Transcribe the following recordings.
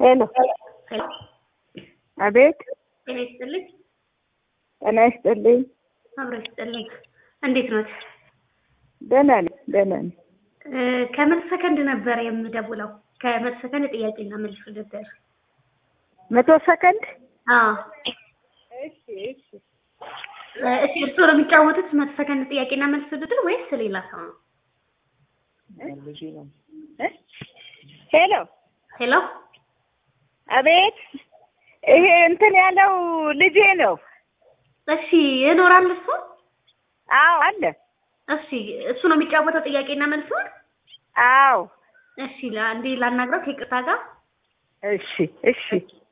ሄሎ ሄሎ አቤት ጤና ይስጥልኝ። ጤና ይስጥልኝ አብሮ ይስጥልኝ። እንዴት ኖት? ደህና ነኝ ደህና ነኝ እ ከመቶ ሰከንድ ነበር የምደውለው። ከመቶ ሰከንድ ጥያቄና መልስ ውድድር። መቶ ሰከንድ አዎ እሺ እሺ እ እሺ፣ እርስዎ ነው የሚጫወቱት መቶ ሰከንድ ጥያቄና መልስ ውድድር ወይስ ሌላ ሰው ነው? እ ሄሎ ሄሎ አቤት ይሄ እንትን ያለው ልጄ ነው እሺ፣ ይኖራል እሱ? አዎ አለ እሺ፣ እሱ ነው የሚጫወተው ጥያቄና መልሱን? አዎ እሺ፣ አንዴ ላናግረው ከይቅርታ ጋር። እሺ እሺ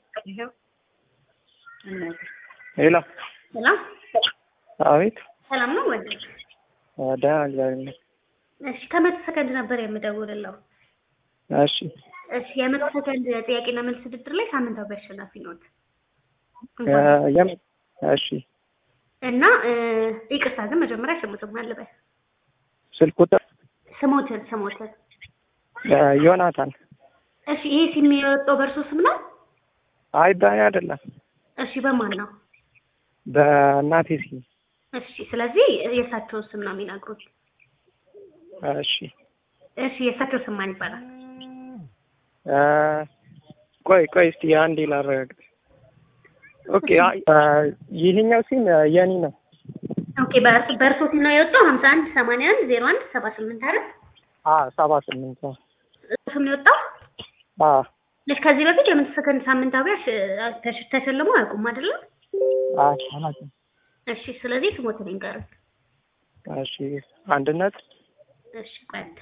ሄሎ ሰላም አቤት ሰላም ነው ወደ ደህና እግዚአብሔር ይመስገን እሺ፣ ከመቶ ሰከንድ ነበር የምደውልለው። እሺ እሺ፣ የመቶ ሰከንድ ጥያቄና መልስ ውድድር ላይ ሳምንታዊ አሸናፊ ኖት። እ የም- እሺ እና እ ይቅርታ ግን መጀመሪያ ስሙትም አለበት ስልክ ቁጥር ስሞትን ስሞትን እ ዮናታን እሺ ይሄ ሲም የወጣው በእርሶ ስም ነው? አይ በእኔ አይደለም እሺ በማን ነው? በእናቴ ስም እሺ ስለዚህ የእሳቸውን ስም ነው የሚነግሩት። እሺ እሺ የእሳቸው ስም ማን ይባላል? እ ቆይ ቆይ እስቲ አንዴ ላረጋግጥ ኦኬ አይ እ ይሄኛው ሲም የኔ ነው ኦኬ በእርሶ በእርሶ ስም ነው የወጣው ሀምሳ አንድ ሰማንያ አንድ ዜሮ አንድ ሰባ ስምንት አይደል? አ ሰባ ስምንት ነው እሱ ስም ነው የወጣው? አ እሺ ከዚህ በፊት የመቶ ሰከንድ ሳምንታዊ አሽ- ተሽ- ተሸልመው አያውቁም አይደለም? አይ አላውቅም እሺ ስለዚህ ስሞትን ይንገሩት። እሺ አንድነት እሺ ቆይ አንዴ።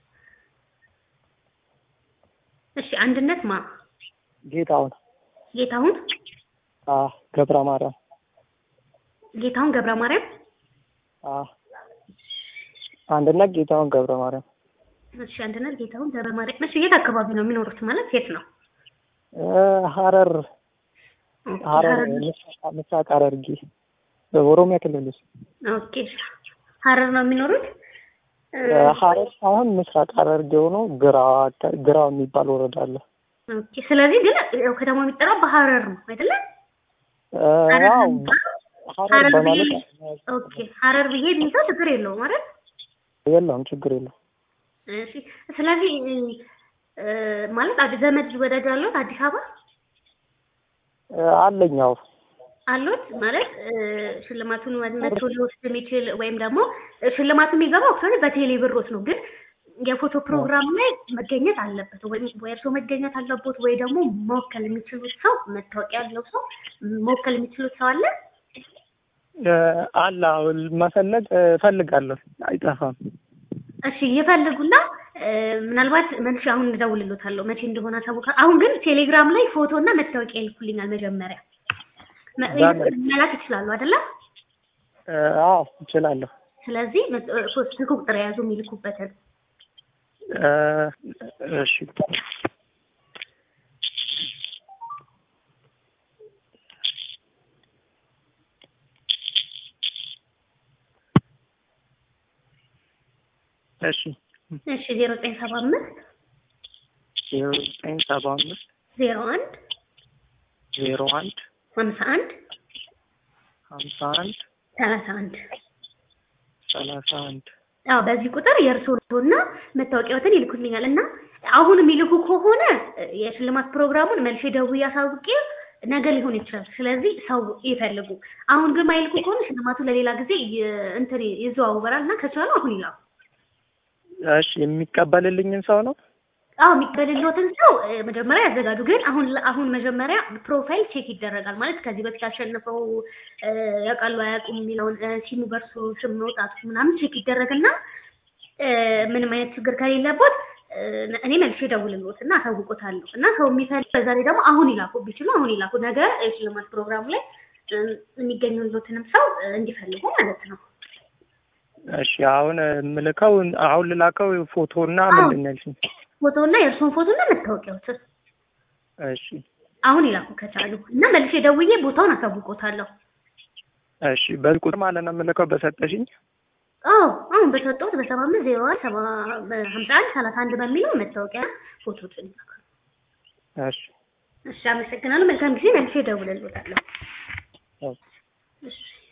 እሺ አንድነት ማ ጌታውን ጌታሁን አ ገብረ ማርያም ጌታሁን ገብረ ማርያም አ አንድነት ጌታውን ገብረ ማርያም እሺ አንድነት ጌታሁን ገብረ ማርያም እሺ የት አካባቢ ነው የሚኖሩት ማለት የት ነው እ ሀረር ኦኬ ሀረር ሀረር ምስራቅ- ምስራቅ ሐረርጌ በኦሮሚያ ክልል ውስጥ ኦኬ ሀረር ነው የሚኖሩት እ እ ሀረር ሳይሆን ምስራቅ ሐረርጌ ሆኖ ግራ ግራ የሚባል ወረዳ አለ። ኦኬ ስለዚህ ግን ያው ከተማው የሚጠራው በሀረር ነው አይደለ እ ሀረር አዎ ነው የሚባለው? ሀረር ሀረር ብዬ በማለት ኦኬ ሀረር ብዬ ቢይዘው ችግር የለውም ማለት የለውም ችግር የለውም። እሺ ስለዚህ እ ማለት አዲስ ዘመድ ወዳጅ አለዎት አዲስ አበባ እ አለኝ አዎ አሉት ማለት እ ሽልማቱን ወ- መቶ ሊወስድ የሚችል ወይም ደግሞ እ ሽልማቱ የሚገባው አክቹዋሊ በቴሌ ብሮት ነው፣ ግን የፎቶ ፕሮግራም ላይ መገኘት አለበት ወይም ወይ እርስዎ መገኘት አለቦት ወይ ደግሞ መወከል የሚችሉት ሰው መታወቂያ ያለው ሰው መወከል የሚችሉት ሰው አለ። እ አለ አዎ መፈለግ እ እፈልጋለሁ አይጠፋም። እሺ ይፈልጉና እ ምናልባት መልሼ አሁን እደውልልዎታለሁ መቼ እንደሆነ አሳውቃ። አሁን ግን ቴሌግራም ላይ ፎቶ እና መታወቂያ ይልኩልኛል መጀመሪያ መ- በምን? መላክ ይችላሉ አይደለ? እ አዎ እችላለሁ። ስለዚህ መ- እ ስልክ ቁጥር የያዙ የሚልኩበትን እ እሺ እሺ እሺ ዜሮ ዘጠኝ ሰባ አምስት ዜሮ ዘጠኝ ሰባ አምስት ዜሮ አንድ ዜሮ አንድ ሀምሳ አንድ ሀምሳ አንድ ሰላሳ አንድ ሰላሳ አንድ አዎ በዚህ ቁጥር የእርስዎና መታወቂያዎትን ይልኩልኛል እና አሁን የሚልኩ ከሆነ እ የሽልማት ፕሮግራሙን መልሼ ደውዬ አሳውቄ ነገ ሊሆን ይችላል። ስለዚህ ሰው ይፈልጉ። አሁን ግን ማይልኩ ከሆነ ሽልማቱ ለሌላ ጊዜ ይ- እንትን ይዘዋወራል እና ከቻሉ አሁን ይላኩ። እሺ የሚቀበልልኝን ሰው ነው አዎ የሚቀበልልዎትን ሰው እ መጀመሪያ ያዘጋጁ። ግን አሁን አሁን መጀመሪያ ፕሮፋይል ቼክ ይደረጋል ማለት ከዚህ በፊት አሸንፈው እ ያውቃሉ አያውቁም የሚለውን እ ሲሙ በርሱ ስም መውጣቱ ምናምን ቼክ ይደረግና እ ምንም አይነት ችግር ከሌለቦት እ እኔ መልሼ እደውልልዎት እና አሳውቆታለሁ። እና ሰው የሚፈልግ በዛ ላይ ደግሞ አሁን ይላኩ ቢችሉ አሁን ይላኩ። ነገ የሽልማት ፕሮግራሙ ላይ እ የሚገኙልዎትንም ሰው እ እንዲፈልጉ ማለት ነው። እሺ አሁን የምልከው አሁን ልላከው ፎቶና አዎ። ምንድን ነው ያልሽኝ? ፎቶና የእርስዎን ፎቶና መታወቂያዎትን እሺ አሁን ይላኩ ከቻሉ እና መልሼ ደውዬ ቦታውን አሳውቆታለሁ። እሺ በዚህ ቁጥር ማለት ነው የምልከው በሰጠሽኝ አዎ አሁን በሰጠሁት በሰባ አምስት ዜሮ አንድ ሰባ ሀምሳ አንድ ሰላሳ አንድ በሚለው መታወቂያ ፎቶችን ይላካል። እሺ እሺ አመሰግናለሁ። መልካም ጊዜ። መልሼ እደውልልዎታለሁ። ኦኬ። እሺ